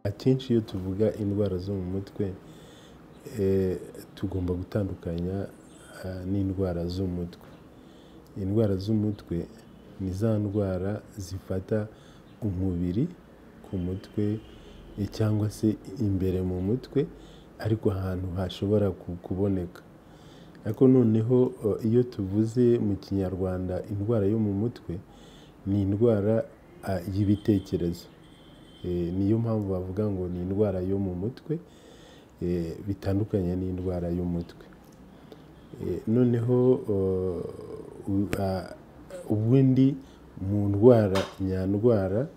akenshi iyo tuvuga indwara zo mu mutwe tugomba gutandukanya n'indwara z'umutwe indwara z'umutwe ni za ndwara zifata umubiri ku mutwe cyangwa se imbere mu mutwe ariko ahantu hashobora kuboneka ariko noneho iyo tuvuze mu kinyarwanda indwara yo mu mutwe ni indwara y'ibitekerezo niyo mpamvu bavuga ngo ni indwara yo mu mutwe bitandukanye n'indwara y'umutwe noneho ubundi mu ndwara nyandwara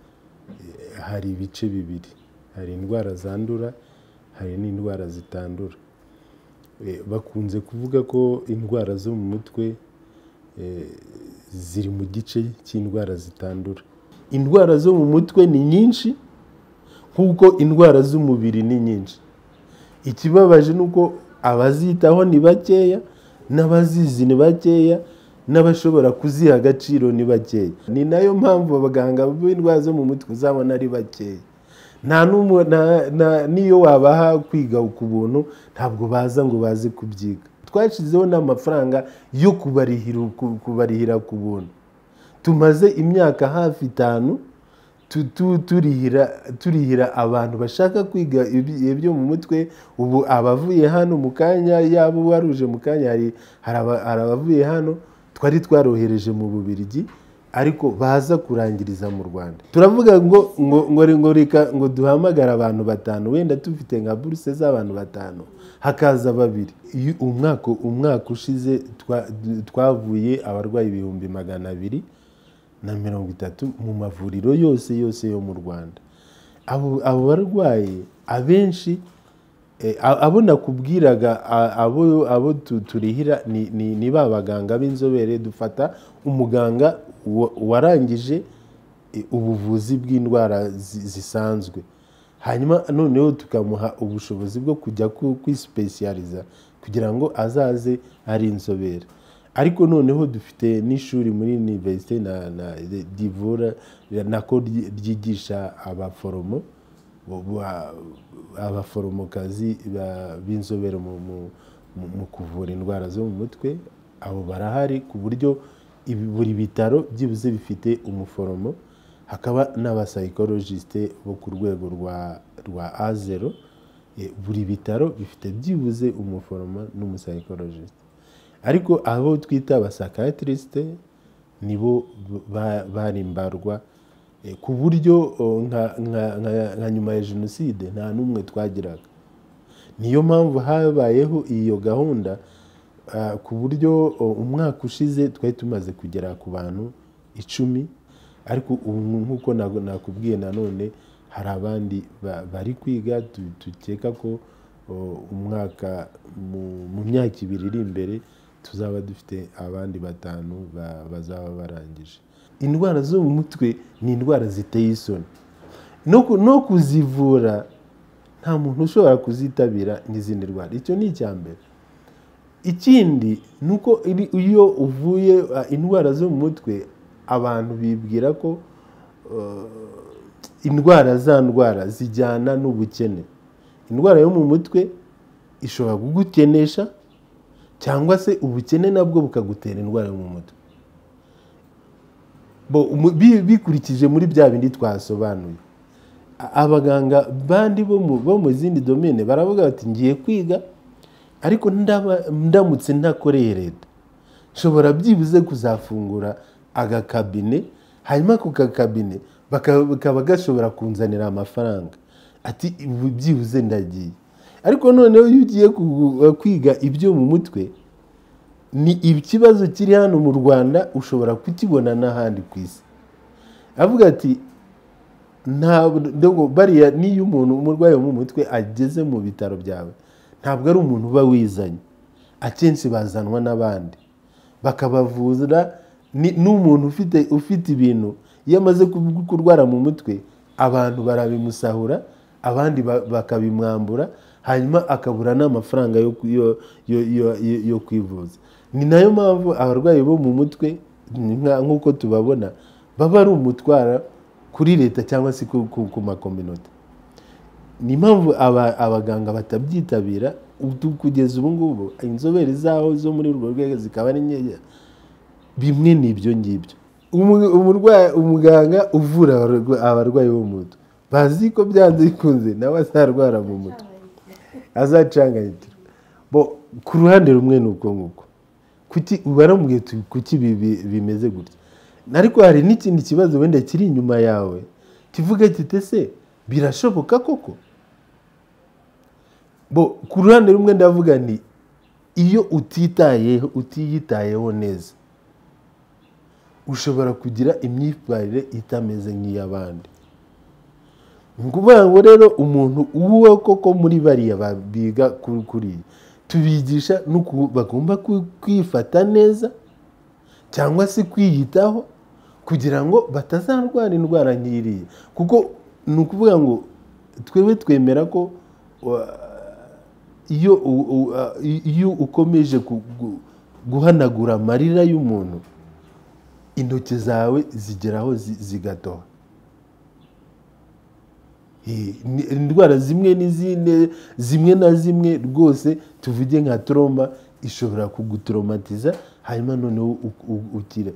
hari ibice bibiri hari indwara zandura hari n'indwara zitandura bakunze kuvuga ko indwara zo mu mutwe ziri mu gice cy'indwara zitandura indwara zo mu mutwe ni nyinshi nk'uko indwara z'umubiri ni nyinshi ikibabaje ni uko abazitaho ni bakeya n'abazizi ni bakeya n'abashobora kuziha agaciro ni bakeya ni nayo mpamvu abaganga b'indwara zo mu mutwe uzabona ari bakeya n'iyo wabaha kwiga ku buntu ntabwo baza ngo baze kubyiga twashyizeho n'amafaranga yo kubarihira ku buntu tumaze imyaka hafi itanu turihira abantu bashaka kwiga ibyo mu mutwe ubu abavuye hano mu kanya yaba waruje mu kanya hari abavuye hano twari twarohereje mu bubirigi ariko baza kurangiriza mu rwanda turavuga ngo ngo reka ngo duhamagare abantu batanu wenda dufite nka buruse z'abantu batanu hakaza babiri umwaka umwaka ushize twavuye abarwayi ibihumbi magana abiri na mirongo itatu mu mavuriro yose yose yo mu rwanda abo barwayi abenshi abo nakubwiraga abo turihira ni ba baganga b'inzobere dufata umuganga warangije ubuvuzi bw'indwara zisanzwe hanyuma noneho tukamuha ubushobozi bwo kujya kwisipesiyariza kugira ngo azaze ari inzobere ariko noneho dufite n'ishuri muri univerisite divura nako ryigisha abaforomo abaforomokazi b'inzobere mu kuvura indwara zo mu mutwe abo barahari ku buryo buri bitaro byibuze bifite umuforomo hakaba n'abasayikorojisite bo ku rwego rwa a zero buri bitaro bifite byibuze umuforomo n'umusayikorojisite ariko abo twita abasakatirisite nibo bari mbarwa ku buryo nka nyuma ya jenoside nta n'umwe twagiraga niyo mpamvu habayeho iyo gahunda ku buryo umwaka ushize twari tumaze kugera ku bantu icumi ariko ubu nk'uko nakubwiye nanone hari abandi bari kwiga dukeka ko umwaka mu myaka ibiri iri imbere tuzaba dufite abandi batanu bazaba barangije indwara zo mu mutwe ni indwara ziteye isoni no kuzivura nta muntu ushobora kuzitabira n'izindi ndwara icyo ni icya mbere ikindi ni uko iyo uvuye indwara zo mu mutwe abantu bibwira ko indwara za ndwara zijyana n'ubukene indwara yo mu mutwe ishobora kugukenesha cyangwa se ubukene nabwo bukagutera indwara yo mu mutwe bikurikije muri bya bindi twasobanuye abaganga bandi bo mu zindi domene baravuga bati ngiye kwiga ariko ndamutse ntakoreye leta nshobora byibuze kuzafungura agakabine hanyuma ako kakabine kakaba gashobora kunzanira amafaranga ati byibuze ndagiye ariko noneho iyo ugiye kwiga ibyo mu mutwe ni ikibazo kiri hano mu rwanda ushobora kukibona n'ahandi ku isi avuga ati bariya n'iyo umuntu umurwayi wo mu mutwe ageze mu bitaro byawe ntabwo ari umuntu uba wizanye akenshi bazanwa n'abandi bakabavura n'umuntu ufite ufite ibintu iyo amaze kurwara mu mutwe abantu barabimusahura abandi bakabimwambura hanyuma akabura n'amafaranga yo kwivuza ni nayo mpamvu abarwayi bo mu mutwe nk'uko tubabona baba ari umutwara kuri leta cyangwa se ku makominota ni impamvu aba- abaganga batabyitabira ubu- kugeza ubu ngubu inzobere zaho zo muri urwo rwego zikaba ari nkeya bimwe ni ibyo ngibyo Umu- umurwayi umuganga uvura abarwa- abarwayi bo mu mutwe bazi ko byanze bikunze nawe azarwara mu mutwe azacanganyikira bo ku ruhande rumwe ni uko nguko kuki baramubwiye uti kuki ibi bi- bimeze gutya ariko hari n'ikindi kibazo wenda kiri inyuma yawe kivuga kiti se birashoboka koko bo ku ruhande rumwe ndavuga nti iyo utitayeho utiyitayeho neza ushobora kugira imyitwarire itameze nk'iy'abandi ni ukuvuga ngo rero umuntu uwo koko muri bariya ba- biga kuri kuriya tubigisha n'uku bagomba ku- kwifata neza cyangwa se kwiyitaho kugira ngo batazarwara indwara nk'iriya kuko ni ukuvuga ngo twebwe twemera ko wa- iyo u- u- a- i- iyo ukomeje ku- gu- guhanagura amarira y'umuntu intoki zawe zigera aho zi- zigatoha Eh, ni- indwara zimwe n'izindi zimwe na zimwe rwose tuvuge nka troma ishobora kugutoromatiza hanyuma noneho u- u- ukire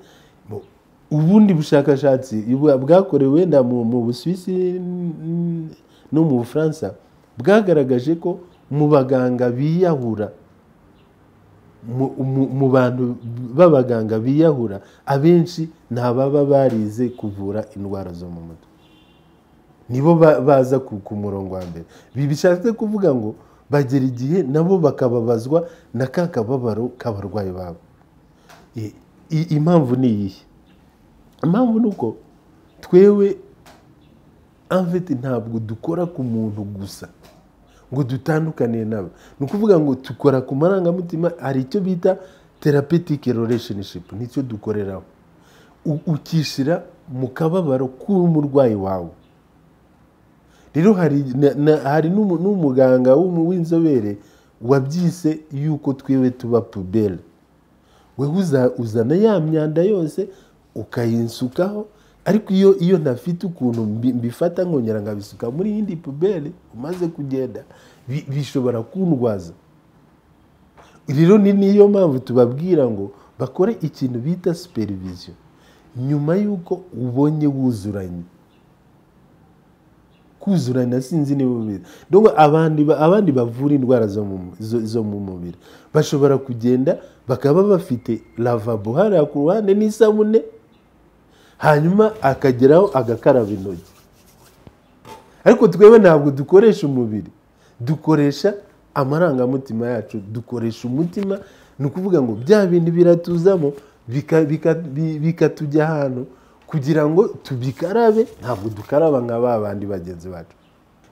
Bo- ubundi bushakashatsi bwa- bwakorewe wenda mu mu busuwisi n- no mu bufaransa bwagaragaje ko mu baganga biyahura mu- mu mu bantu b'abaganga biyahura abenshi ni ababa barize kuvura indwara zo mu mutwe nibo ba- baza ku ku murongo wa mbere ibi bishatse kuvuga ngo bagera igihe nabo bakababazwa na ka kababaro k'abarwayi babo I- i- impamvu ni iyihe impamvu ni uko twewe amvete ntabwo dukora ku muntu gusa ngo dutandukaniye nabo ni ukuvuga ngo dukora ku marangamutima hari icyo bita therapeutic relationship nicyo dukoreraho U- ukishyira mu kababaro k'umurwayi wawe rero hari na- na- hari n'umu- n'umuganga w'umu- w'inzobere wabyise yuko twiwe tuba puberi wewe uza- uzana ya myanda yose ukayinsukaho ariko iyo iyo ntafite ukuntu mbi- mbifata nkongera nkabisuka muri yindi puberi umaze kugenda bi- bishobora kundwaza rero ni niyo mpamvu tubabwira ngo bakore ikintu bita superiviziyo nyuma y'uko ubonye wuzuranye kuzurana sinzi niba ubizi ndumva abandi ba- abandi bavura indwara zo mu zo- zo mu mubiri bashobora kugenda bakaba bafite lavabo hariya ku ruhande n'isabune hanyuma akageraho agakaraba intoki ariko twebwe ntabwo dukoresha umubiri dukoresha amarangamutima yacu dukoresha umutima ni ukuvuga ngo bya bintu biratuzamo bika- bika- bi- bikatujya ahantu kugira ngo tubikarabe ntabwo dukaraba nka ba bandi bagenzi bacu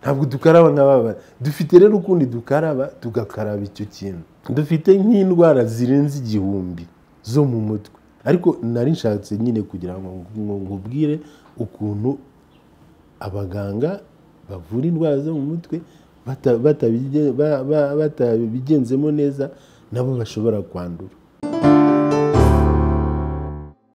ntabwo dukaraba nka ba bandi dufite rero ukundi dukaraba tugakaraba icyo kintu dufite nk'indwara zirenze igihumbi zo mu mutwe ariko nari nshatse nyine kugira ngo nkubwire ukuntu abaganga bavura indwara zo mu mutwe bata- batabige- ba- ba- batabigenzemo neza nabo bashobora kwandura